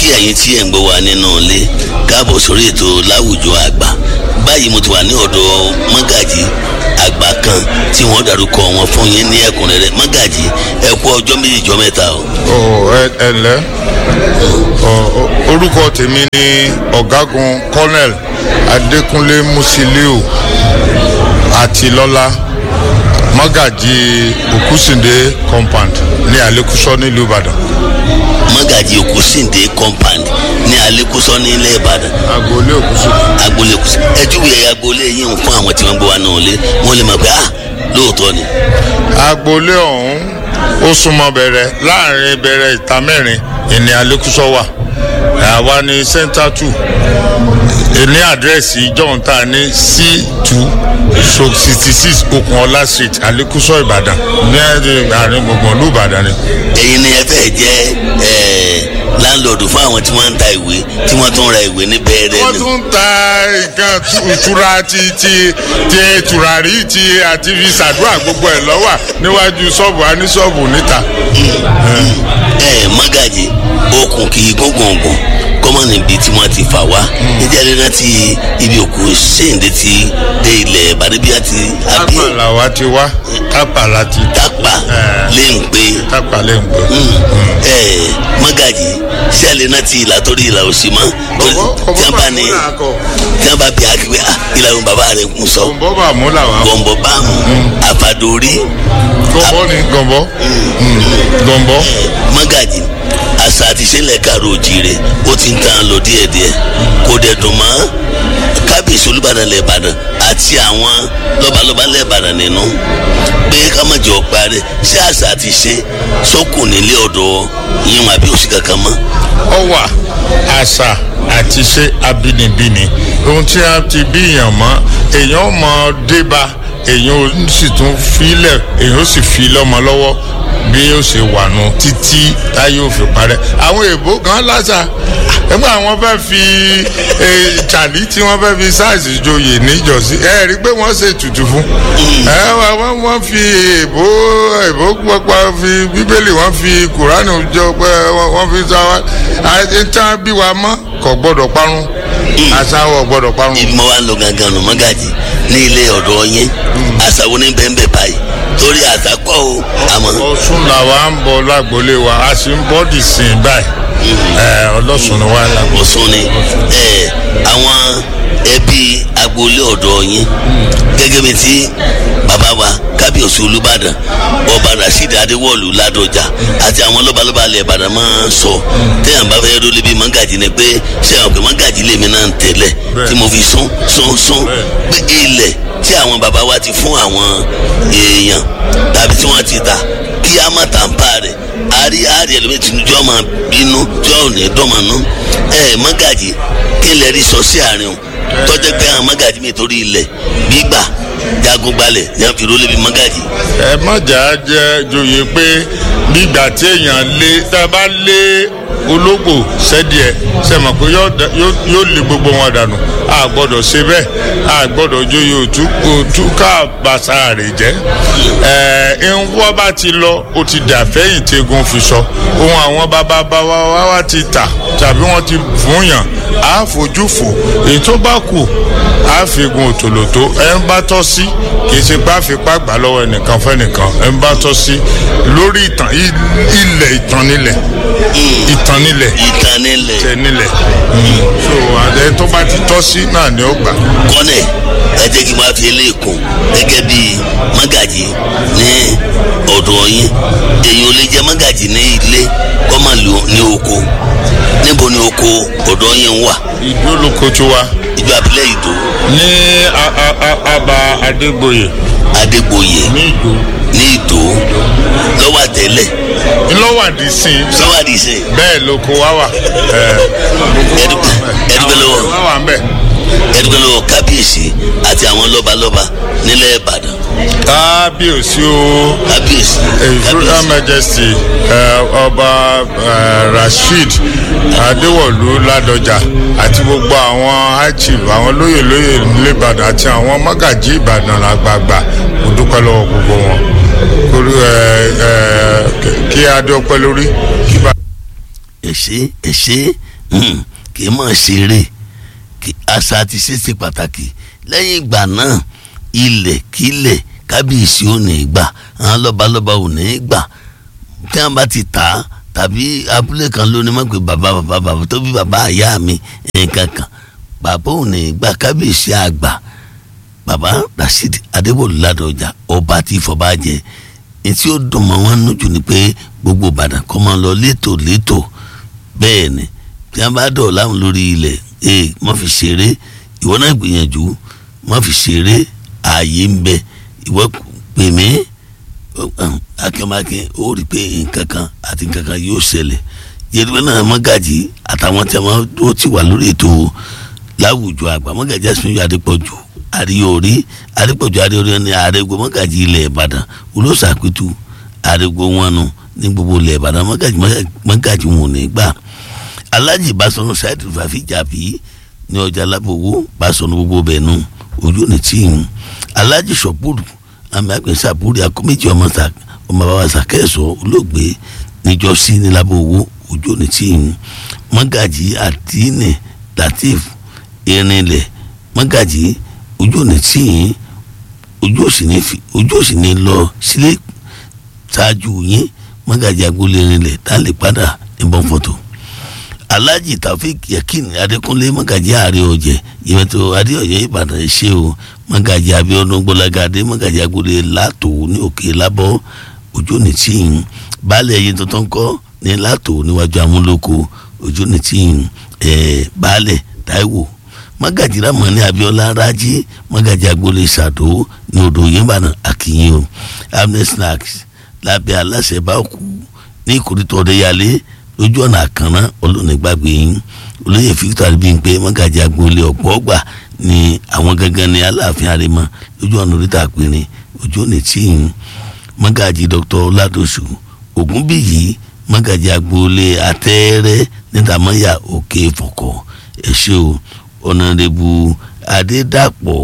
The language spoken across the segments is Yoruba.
ẹ̀yin tí ẹ̀ ń gbọ́ wa nínú ilé káàbọ̀ sórí ètò láwùjọ àgbà báyìí mo ti wà ní ọ̀dọ̀ mọ́gàjì àgbà kan tí wọ́n dárúkọ wọn fún yín ní ẹ̀kúnrẹ́rẹ́ mọ́gàjì ẹ kú ọjọ́ méjì jọ mẹ́ta o. ọ ẹ ẹ ǹlẹ́ ọ ọ- orúkọ tèmi ni ọ̀gágun colonel adékúnlé musiliu àtìlọ́lá mọ́gàjì òkúsìndé compound ní àlékúsọ nílùú ìbàdàn mọ́gàjì òkúsìndé compound ní alẹ́kùsọ ní ilẹ̀ ìbàdàn agboolé òkúsìndé. agboolé kùsì ẹjúwe agboolé yìí ń fún àwọn tí wọ́n gbọ́ wa náà lé wọ́n lè mọ̀ pé ah lóòótọ́ ni. agboolé ọ̀hún ó súnmọ́ bẹ̀rẹ̀ láàrin bẹ̀rẹ̀ ìta mẹ́rin ìní àlékúsọ wà àwa ní center two ní àdírẹ́sì john ta ní c two so sixty six okunola street àlékúsọ ìbàdàn ní ẹ̀ẹ́dẹ̀ àárín gbùngbùn ìlú ìbàdàn ni. ẹ̀yin ni ẹ fẹ́ jẹ́ ẹ̀ láńlọ́ọ̀dù fún àwọn tí wọ́n ń ta ìwé tí wọ́n tún ra ìwé ní bẹ́ẹ̀rẹ̀ wọ́n ni. tún ta nǹkan tu- ìtura ti ti ti tùràrí ti àti fi ṣàdúrà gbogbo ẹ̀ lọ́wà níwájú ṣọ́ọ̀bù a ní ṣọ́ọ̀bù níta. ẹ mọ́gàjì okùn kì í gbọ̀ngbọ̀ngbọ̀n kọ́mọ níbi tí wọ́n ti fà wá níjà lẹ́nà tí ibi òkú ṣéǹde ti dé ilẹ̀ bàdébíà ti àbí tápàlà wa ti wá tápàlà ti tápà Eh. lè ń pé tápàlà ń pè. ẹ mọ́gàjì ṣẹ́lẹ̀ náà ti ìlà torí ìlà òsì mọ́ torí tí wọ́n bá ní tí wọ́n bá bí akéwé ah ìlà òun bàbá rẹ̀ ń sọ gọ̀ǹbọ́ bá mú là wá. gọ̀ǹbọ̀ báàmù àfàdórí gọ̀ǹbọ́ ni gọ̀ǹbọ́ gọ̀ǹbọ́. mọ́gàjì àṣà àti ìṣẹ̀lẹ̀ kàrò òjìrè ó ti ń tàn lọ díẹ̀díẹ̀ kò dẹ̀ dùn mọ́ kábíyèsí olùbàdàn lẹ́ẹ̀bàdàn àti àwọn lọ́balọ́ba lẹ́ẹ̀bàdàn nínú pé ká má jọ parí ṣé àṣà àti ìṣe sọ́kù nílé ọ̀dọ̀ yín wọn àbí òsì kankan mọ́. ọ wà àṣà àti ṣe abínibíni ohun tí a ti bí èèyàn mọ èèyàn mọ débà èèyàn ó sì tún filẹ̀ èèyàn ó sì fi lọ́mọ lọ́wọ́ bí ó ṣe wà nù títí táyé ò fi parẹ́ àwọn èèbó gan láṣà nígbà wọn fẹ́ fi ìtàlí tí wọ́n fẹ́ fi sáàsì joyè níjọ́sí ẹ rí i pé wọ́n ṣe tutù fún ẹ wọ́n wọ́n fi èèbó èèbó pọpọ fi bíbélì wọ́n fi kùránì jọ pé wọ́n wọ́n fi sá wa àti tán bí wa mọ́ kò gbọ́dọ̀ parun àṣà wọ̀ gbọ́dọ̀ parun. ibi mo wá ń lọ gangan nù mọ́gàjì ní ilé ọ̀dọ̀ yín àṣà wo ní bẹ́ẹ̀ bẹ́ẹ̀ báyìí torí àṣà pọ̀ o àmọ́ ọ̀ṣun làwa ń bọ lágboolé wa a sì ń bọ́ dì sí i báyìí ẹ ọlọ́sùn ni wà lágbo. ọ̀sùn ni ẹ àwọn ẹbí agboolé ọ̀dọ̀ yín gẹ́gẹ́ bí ti bàbá wa kábíyèsí olùbàdàn ọba rasheed adéwọ̀lú ládọjà àti àwọn lọ́balọ́ba ilẹ̀ ìbàdàn máa ń sọ téèyàn bá fẹ́ rólé bíi mọ́gàjì ni pé ṣé àwọn pé mọ́gàjì lèmi náà ń tẹ̀lẹ̀ tí mo fi sún sún sún pé ilẹ̀ tí àwọn bàbá wa ti fún àwọn èèyàn tàbí tí wọ́n ti tà kí á má tà ń pa rẹ̀ àárí àárí ẹlòmíì tí tí wọ́n máa bínú tí wọ́n ò ní dọ́mọ̀nú ẹ mọ́gàjì kí lè rí sọ sí àárín o tọ́jú pé àwọn mọ́gàjì mi torí ilẹ̀ gbígbà jagun gbalẹ̀ ní wọ́n fi rólé bí mọ́gàjì. ẹ má jà á jẹ joyè pé nígbà tí èèyàn lé tá a bá lé ológbò sẹ́díẹ̀ ṣe mọ̀ pé yóò da- yóò yóò lé gbogbo wọn dànù a gbọ́dọ̀ ṣe bẹ́ẹ̀ a gbọ́dọ̀ joyè òtú òtú ká bàṣà rẹ̀ jẹ́ ẹ ń wọ́ bá ti lọ ó ti dà fẹ́yìn tegun fi sọ ohun àwọn bàbá bàbá wa wá ti tà tàbí wọ́n ti fún yàn á fojú fò èyí tó bá kù á fi gun òtòlótó ẹ ń bá tọ́ sí kì í ṣe pé àfipá gbà lọ́wọ́ ẹnìkan fẹ́nìkan ẹ ń bá tọ́ sí lórí ìtàn i- ilẹ̀ ìtàn nílẹ̀ ìtàn nílẹ̀ ìtàn nílẹ̀ tẹ nílẹ̀ so àdé tó bá ti tọ́ sí náà ni ó gbà. kọ́nẹ̀ ẹ jẹ́ kí n máa fi eléyìí kún gẹ́gẹ́ bí mọ́gàjì ní ọ̀dọ̀ yín èyí ò lè jẹ́ mọ́gàjì ní ilé kọ́ máa lò ní oko níbo ni oko ọ̀dọ̀ yín wà ìdó lóko tó wa ìjọ abilẹ̀ ìdó ní a- a- a- aba adégbòye adégbòye ní ìdó ní ìdó lọ́wọ́ àtẹ́lẹ̀ ńlọ́wàdí sí i lọ́wọ́ àdìsẹ́ bẹ́ẹ̀ lóko wá wà ẹdúpẹ́ ẹdúpẹ́ lọ́wọ́ wá wà ń bẹ̀. ẹdúpẹ́ lọ́wọ́ kábíyèsí àti àwọn lọ́balọ́ba nílẹ̀ ìbàdàn kábíyèsí o. kábíyèsí His Royal Majesty uh, ọba uh, Rasheed Adéwọ̀lú Ládọjà àti gbogbo àwọn high chief àwọn lóyè lóyè nìbàdàn àti àwọn mọ́gàjí Ìbàdàn àgbààgbà mo dúpẹ́ lọ́wọ́ gbogbo wọn Orí, eh, eh, kí adé ọpẹ́ lórí kí bá. ẹ ṣé ẹ ṣé kì í mọ̀ ṣeré àṣà àti ṣíṣe pàtàkì lẹ́yìn ìgbà náà ilẹ̀ kílẹ̀ kábíyèsí ò ní gbà àwọn lọ́balọ́ba ò ní gbà tí wọ́n bá ti tà á tàbí abúlé kan lónìí mọ̀ pé bàbá bàbá bàbá tó bí bàbá àyá mi nǹkan kan bàbá ò ní gbà kábíyèsí àgbà bàbá rasheed adébòlù ládọjà ọba tí ìfọba jẹ etí ó dùn mọ́ wọn nù jù ni pé gbogbo ìbàdàn kọ́ máa lọ létò létò bẹ́ẹ̀ ni tí wọ́n bá dọ̀ láwọn lórí ilẹ̀ ee má fi ṣeré ìwọ náà gbìyànjú má fi ṣeré ààyè ń bẹ ìwọ pè mí akínmákin ó rí i pé nǹkan kan àti nǹkan kan yóò ṣẹlẹ̀ yẹtùbẹ́ náà mọ́gàjì àtàwọn tí wọ́n ti wà lórí ètò láwùjọ àgbà mọ́gàjì àsìmíyọ adépọ̀jù àríyórí adépọ̀jù àríyórí ní àrègbè mọ́gàjì ilẹ̀ ìbàdàn olóṣàpẹ̀tù àrègbè wọn nu ní gbogbo ilẹ̀ ìbàdàn mọ́gàjì mọ́gàjì wọn ò ní gbà alájì basọ̀nù ṣáìdì fàfíjàbí ní ọjà lábòwò basọ̀nù gbogbo bẹ̀ nù ojú ní tíìmù alájì sọ̀pùrù àmì àgbẹ̀sà àbúrò akọ́méjì ọmọ bàbá sàkẹ́sọ̀ olóògbé níjọ́sí ní lábòwò ojú ní tíìmù mọ́gàjì àtìní latif irinlẹ̀ mọ́gàjì ojú ní tíìmù ojú òsì ní lọ sílé ṣáájú yín mọ́gàjì agboolé irinlẹ̀ tá a lè padà níbọn fọ́tò alhaji taofik yakin adekunle magaji ààrẹ ọjẹ ìmẹtọ adéọyẹ ìbàdàn ṣe o magaji abiodun gbọlagadé magaji agboolé látò ní òkè lábọ ojú ní tíyìn baálé ẹyin tuntun kọ ní látò níwájú amúlòkọ ojú ní tíyìn ẹ baálé taiwo magaji ramani abiola raji magaji agboolé sàdó ní odò yìnbàdàn akínyìn o amnesty snacks lábẹ́ aláṣẹ bá kú ní ìkórìtò ọdẹyàlé lójú ọ̀nà àkànná olóònígbàgbé yín olóyè victor bímpé mọ́gàjì agboolé ọ̀pọ̀ ọgbà ni àwọn gangan ní aláàfin àrèmọ lójú ọ̀nà oríta àpèrè ojú òní tíyìn mọ́gàjì dr ọládọ̀sù ògúnbíyì mọ́gàjì agboolé àtẹ́rẹ́ nítamọ́yà òkè fọ̀kọ̀ ẹ̀ṣẹ́ o ọ̀nàdẹ́bù adédàpọ̀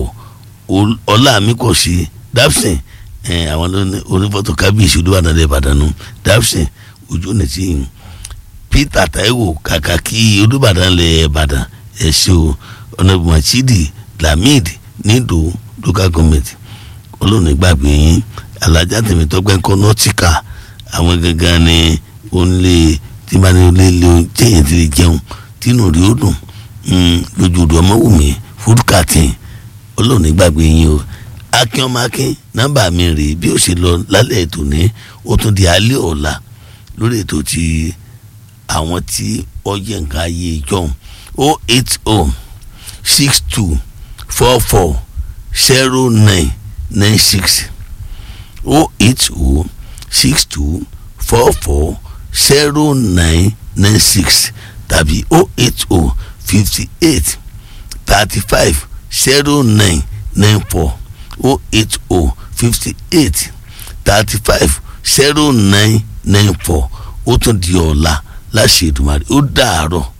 ọlámíkọ̀sí dapsin àwọn onífọ́tò kábíyèsí olúwàdàn ìbàdàn dapsin ojú òní tíyìn peter taiwo kàkà kí olùbàdàn lẹ ìbàdàn ẹsẹ o ọ̀nàbù machidi lamid nido local government olóòní gbàgbé yín alájà tèmítọ́gbẹ́ ńkọ́ nọ́tìkà àwọn gangan ni onílé tí bá ní olè lé jẹ́yìn tí lè jẹun tínú rí ó dùn lójú odò ọmọwùmí fúdùkàtìn olóòní gbàgbé yín o akin ọmọ akin nọ́mbà mi rèé bí ó ṣe lọ lálẹ́ ètò ní ó tún di alẹ́ ọ̀la lórí ètò ti àwọn tí ọyẹ nǹkan ayé ìjọhún o eight o six two four four zero nine nine six o eight o six two four four zero nine nine six tàbí o eight o fifty eight thirty five zero nine nine four o eight o fifty eight thirty five zero nine nine four ó tún di ọ̀la láṣẹ Èdùmàrè ó dàárọ̀.